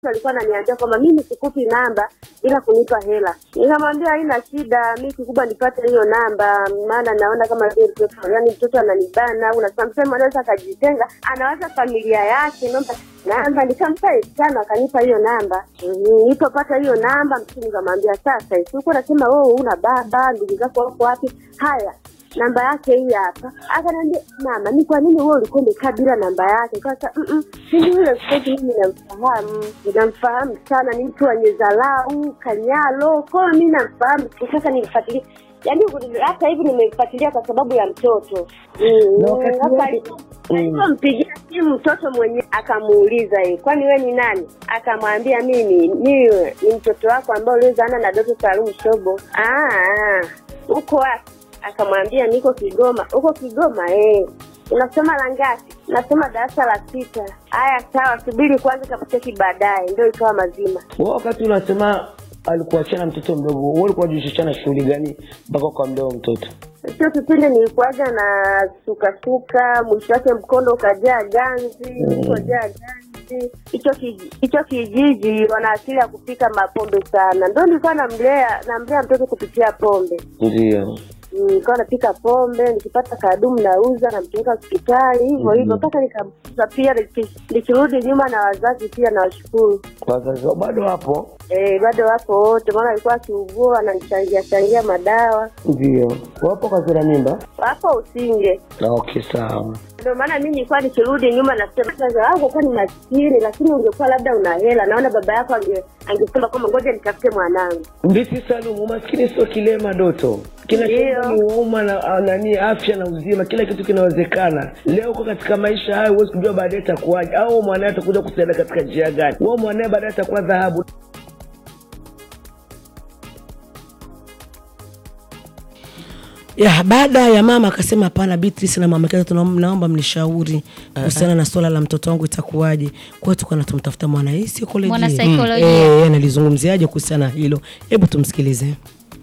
alikuwa ananiambia kwamba mimi sikupi namba ila kunipa hela. Nikamwambia haina shida, mi kikubwa nipate hiyo namba, maana naona kama vile mtoto yani mtoto ananibana au na sometimes anaweza akajitenga, anawaza familia yake, naomba namba. Nikampa elfu tano akanipa hiyo namba. Mhm, Nilipopata hiyo namba, mtu nikamwambia sasa, sikuwa nasema wewe una baba, ndugu zako wako wapi? Haya, namba yake hii hapa. Akaniambia mama, ni kwa nini wewe ulikuwa umekaa bila namba yake? Kasa mm mimi yule mtoto mimi namfahamu, namfahamu sana, ni mtu wenye dharau, kanyalo, kwa hiyo mimi namfahamu. Sasa nilifuatilia yaani hata hivi nimemfuatilia kwa sababu ya mtoto Mm, Na wakati hapa wote- alipo- alipompigia simu mtoto mwenyewe akamuuliza yeye, kwani we ni nani? Akamwambia mimi ni ni mtoto wako ambao uliozaana na Doto Salum Shobo. "Ah, ah, uko wapi? Akamwambia niko Kigoma. Uko Kigoma eh. Unasoma la ngapi? Nasoma darasa la sita. Haya, sawa, subiri kwanza, takucheki baadaye. Ndio ikawa mazima. Wewe wakati unasema alikuachana mtoto mdogo, wewe ulikuwa unajishughulisha shughuli gani mpaka ukamlea huyo mtoto? Sio kipindi nilikuwaga na sukasuka, mwisho wake mkondo ukajaa ganzi, ukajaa ganzi. Hicho kiji- hicho kijiji wana asili ya kupika mapombe sana, ndo nilikuwa namlea namlea mtoto kupitia pombe. Ndio. Mm, nilikuwa napika pombe, nikipata kadumu nauza, nampeleka hospitali hivyo hivyo mpaka nikamkuza. Pia niki- nikirudi nyuma na wazazi pia nawashukuru. Wazazi wao bado wapo? Eh, bado wapo wote, maana alikuwa akiugua ananichangia changia madawa. Ndio. Wapo kazira mimba? Wapo Usinge. Na okay, sawa. Ndio maana mimi nilikuwa nikirudi nyuma nasema sasa wako kwa ni maskini, lakini ungekuwa labda una hela, naona baba yako ange- angesema kwamba ngoja nitafute mwanangu. Mbiti Salum, umaskini sio kilema Doto. Kila Ndio. kitu ni uma na ah, nani, afya na uzima, kila kitu kinawezekana. Leo uko katika maisha hayo, huwezi kujua baadaye itakuwaje, au mwanae atakuja kusaidia katika njia gani. Wewe mwanae baadaye atakuwa dhahabu. ya baada ya mama akasema hapana Beatrice na mama yake tunaom- naomba mnishauri kuhusiana na swala la mtoto wangu itakuwaje kwa hiyo tukawa tumtafuta mwana hii saikolojia Mwanasaikolojia. eh analizungumziaje kuhusiana na hilo hebu tumsikilize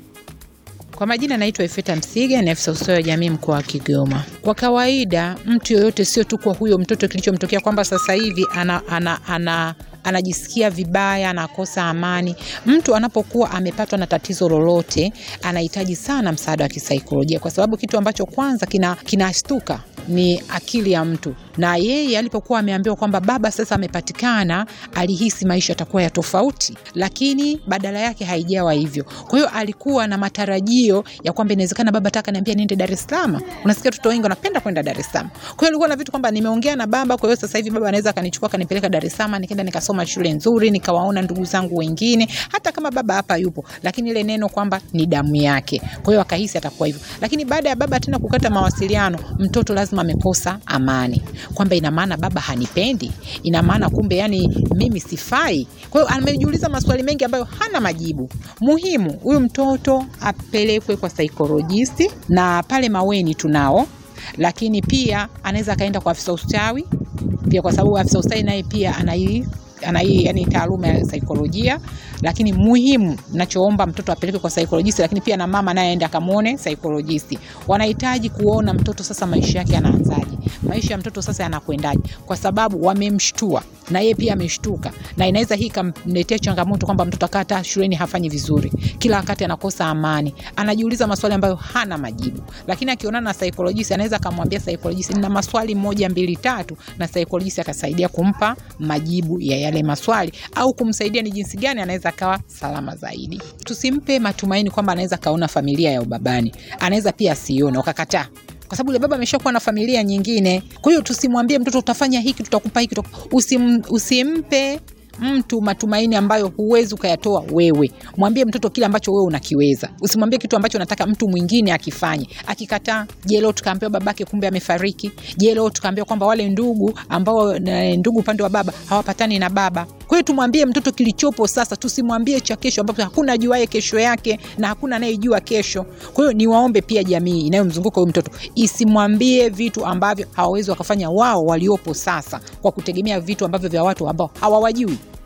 Kwa majina naitwa Ifeta Msiga, ni afisa ustawi wa jamii mkoa wa Kigoma. Kwa kawaida mtu yoyote, sio tu kwa huyo mtoto kilichomtokea kwamba sasa hivi ana, ana, ana, anajisikia vibaya, anakosa amani. Mtu anapokuwa amepatwa na tatizo lolote, anahitaji sana msaada wa kisaikolojia, kwa sababu kitu ambacho kwanza kina kinashtuka ni akili ya mtu, na yeye alipokuwa ameambiwa kwamba baba sasa amepatikana, alihisi maisha yatakuwa ya tofauti, lakini badala yake haijawa hivyo. Kwa hiyo alikuwa na matarajio ya kwamba inawezekana baba taka niambia niende Dar es Salaam. Unasikia watoto wengi wanapenda kwenda Dar es Salaam. Kwa hiyo alikuwa na vitu kwamba nimeongea na baba, kwa hiyo sasa hivi baba anaweza akanichukua akanipeleka Dar es Salaam, nikaenda nikasoma shule nzuri, nikawaona ndugu zangu wengine, hata kama baba hapa yupo, lakini ile neno kwamba ni damu yake. Kwa hiyo akahisi atakuwa hivyo, lakini baada ya baba tena kukata mawasiliano, mtoto lazima amekosa amani, kwamba ina maana baba hanipendi, ina maana kumbe yani mimi sifai. Kwa hiyo amejiuliza maswali mengi ambayo hana majibu. Muhimu huyu mtoto apelekwe kwa saikolojisi, na pale Maweni tunao lakini pia anaweza akaenda kwa afisa ustawi pia, kwa sababu afisa ustawi naye pia ana hii ana hii yani taaluma ya saikolojia. Lakini muhimu nachoomba mtoto apelekwe kwa saikolojisi, lakini pia na mama naye aende akamwone saikolojisi. Wanahitaji kuona mtoto sasa maisha yake yanaanzaje, maisha ya mtoto sasa yanakwendaje, kwa sababu wamemshtua na yeye pia ameshtuka, na inaweza hii ikamletea changamoto kwamba mtoto akaa hata shuleni hafanyi vizuri, kila wakati anakosa amani, anajiuliza maswali ambayo hana majibu. Lakini akionana na saikolojisi, anaweza akamwambia saikolojisi, nina maswali moja mbili tatu, na saikolojisi akasaidia kumpa majibu ya yale maswali au kumsaidia ni jinsi gani anaweza akawa salama zaidi. Tusimpe matumaini kwamba anaweza kaona familia ya ubabani, anaweza pia asione ukakataa kwa sababu yule baba ameshakuwa na familia nyingine. Kwa hiyo tusimwambie mtoto utafanya hiki, tutakupa hiki, tutakupa. Usim, usimpe mtu matumaini ambayo huwezi ukayatoa wewe. Mwambie mtoto kile ambacho wewe unakiweza, usimwambie kitu ambacho unataka mtu mwingine akifanye. Akikataa, je, leo tukaambiwa babake kumbe amefariki? Je, leo tukaambiwa kwamba wale ndugu ambao na ndugu upande wa baba hawapatani na baba? Kwa hiyo tumwambie mtoto kilichopo sasa, tusimwambie cha kesho, ambapo hakuna ajuaye kesho yake na hakuna anayejua kesho. Kwa hiyo niwaombe pia jamii inayomzunguka huyu mtoto isimwambie vitu ambavyo hawawezi wakafanya wao waliopo sasa, kwa kutegemea vitu ambavyo vya watu ambao hawawajui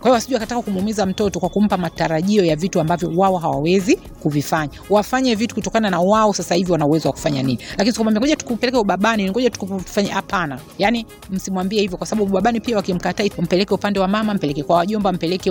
Kwa hiyo wasije wakataka kumuumiza mtoto kwa kumpa matarajio ya vitu ambavyo wao hawawezi kuvifanya. Wafanye vitu kutokana na wao sasa hivi wana uwezo wa kufanya nini, lakini sikwambia ngoja tukupeleke ubabani, ngoja tukufanye. Hapana, yani msimwambie hivyo, kwa sababu ubabani pia wakimkataa, mpeleke upande wa mama, mpeleke kwa wajomba, mpeleke